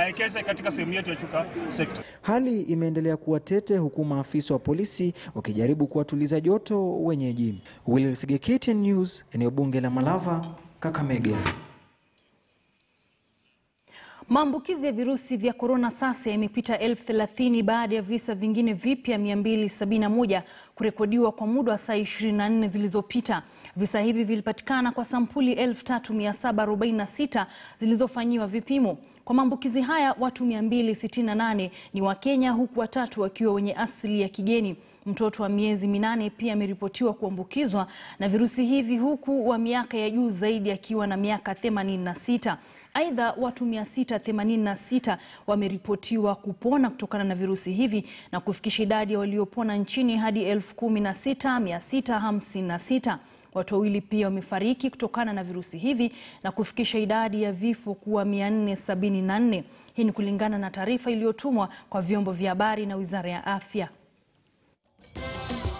aekeze katika sehemu yetu ya Chuka sekta. Hali imeendelea kuwa tete huku maafisa wa polisi wakijaribu kuwatuliza joto wenyeji. Willy Sige, KTN News, eneo bunge la Malava, Kakamega. Maambukizi ya virusi vya korona sasa yamepita elfu thelathini baada ya visa vingine vipya 271 kurekodiwa kwa muda wa saa 24 zilizopita. Visa hivi vilipatikana kwa sampuli 3746 zilizofanyiwa vipimo. Kwa maambukizi haya watu 268 ni wa Kenya huku watatu wakiwa wenye asili ya kigeni. Mtoto wa miezi minane pia ameripotiwa kuambukizwa na virusi hivi huku wa miaka ya juu zaidi akiwa na miaka 86. Aidha, watu 686 wameripotiwa kupona kutokana na virusi hivi na kufikisha idadi ya waliopona nchini hadi 16656. Watu wawili pia wamefariki kutokana na virusi hivi na kufikisha idadi ya vifo kuwa 474. Hii ni kulingana na taarifa iliyotumwa kwa vyombo vya habari na Wizara ya Afya.